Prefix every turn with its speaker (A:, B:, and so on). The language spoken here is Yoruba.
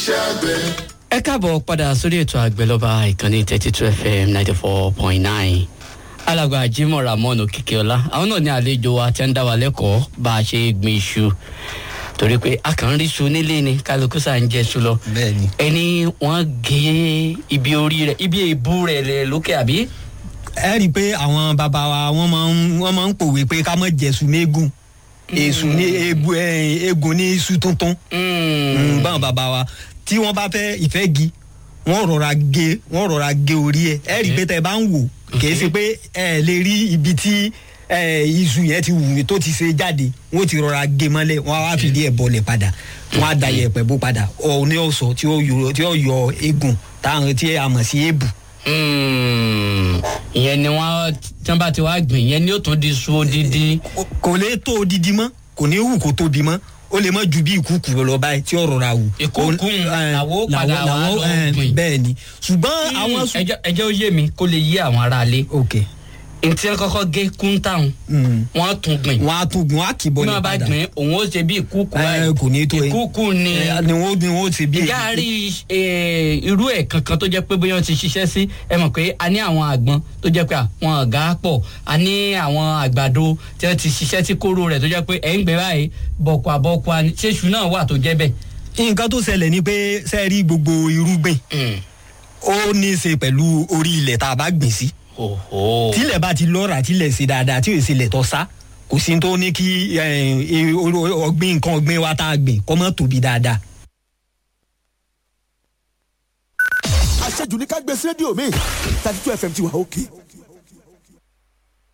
A: iṣẹ́ àgbẹ̀.
B: ẹ káàbọ̀ padà sórí ètò àgbẹ̀lọ́ba ìkànnì thirty two fm ninety four point nine alàgbà jimoh ramon okikiola àwọn náà ní àlejò wa tí ń dá wa lẹ́kọ̀ọ́ bá a ṣe gbin iṣu torí pé a kàn ń rí iṣu nílé ni kálukú sá ń jẹ iṣu lọ
C: bẹ́ẹ̀ni.
B: ẹni wọ́n gé ibi orí rẹ̀ ibi èbú rẹ̀ lẹ̀ lókè àbí.
C: ẹ rí i pé àwọn bàbá wa wọ́n máa ń wọ́n máa ń pòwe pé ká mọ̀ jẹ̀sùn méégún èsù ní ebu ẹ, egun ní iṣu tuntun Mm, báwọn bàbá wa tí wọ́n bá fẹ́ ìfẹ́ gi wọ́n rọra gé wọ́n rọra gé orí ẹ̀ ẹ rí i pé tẹ́ ẹ bá ń wò kì í ṣe pé ẹ lè rí ibi tí ẹ, iṣu yẹn ti wù tó ti ṣe jáde wọ́n ti rọra gé mọ́lẹ̀ wọ́n á wá fìdí ẹ̀ bọlẹ̀ padà wọ́n á da yẹ̀pẹ̀ bó padà ọ̀ ní ọ̀sọ̀ tí ó yọ tí ó yọ egun táwọn tí a mọ̀ sí èbù
B: Mm, ìyẹn ni wọ́n tí wọ́n bá ti wá gbìn ìyẹn ni ó tún di iṣu odidi.
C: kò lè tó odidi mọ́ kò ní wù kó tóbi mọ́ ó lè mọ́ ju bí ìkúkú lọ báyìí tí ó rọra wù.
B: Ìkúùkù
C: Ó- eh,
B: làwọn ó padà
C: làwọn-
B: wá
C: làwọn-
B: lọ
C: eh,
B: gbìn.
C: bẹ́ẹ̀ ni ṣùgbọ́n àwọn.
B: Mm, ẹjọ́ ẹjọ́ ó yé mi kó lè yé àwọn aráalé.
C: ok
B: ntí ẹ kọ́kọ́ gé kúńtàún
C: Mm.
B: wọ́n tún gbìn.
C: wọn á tún gun wọn á kì í
B: bí
C: bọ́lẹ̀
B: wọ́n bá
C: padà
B: gbìn òun ó ṣe bí ìkúùkù
C: Eh, kò ní tó e.
B: ìkúùkù ni
C: Eh, ni wọn ni wọn ti bí
B: ìjà rí eh, irú ẹ̀ kankan tó jẹ́ pé bóyá wọ́n ti ṣiṣẹ́ sí ẹ mọ̀ pé a ní àwọn àgbọn tó jẹ́ pé àwọn ọ̀gá pọ̀ a ní àwọn àgbàdo tí wọ́n ti ṣiṣẹ́ sí kóró rẹ̀ tó jẹ́ pé ẹ̀ ń gbé báyìí bọ̀kọ̀ àbọ̀kọ̀ àní ṣéṣu náà wà tó jẹ́ bẹ́ẹ̀.
C: nǹkan tó ṣẹlẹ̀ ni pé sẹ́ẹ̀rí gbogbo irúgbìn
B: Mm.
C: ó ní í ṣe pẹ̀lú orí ilẹ̀ tá a bá gbìn sí
B: Oho.
C: tílẹ̀ bá ti lọ́ra tílẹ̀ ṣe dáadáa tí ò ṣe lẹ̀ tọ́ sá kò sí tó ní kí eh, eh, ọgbìn nǹkan ọgbìn wa tá a gbìn kọ́ mọ́ tóbi dáadáa.
D: àṣejù ní ká gbé sí rédíò mi thirty two fm ti wà òkè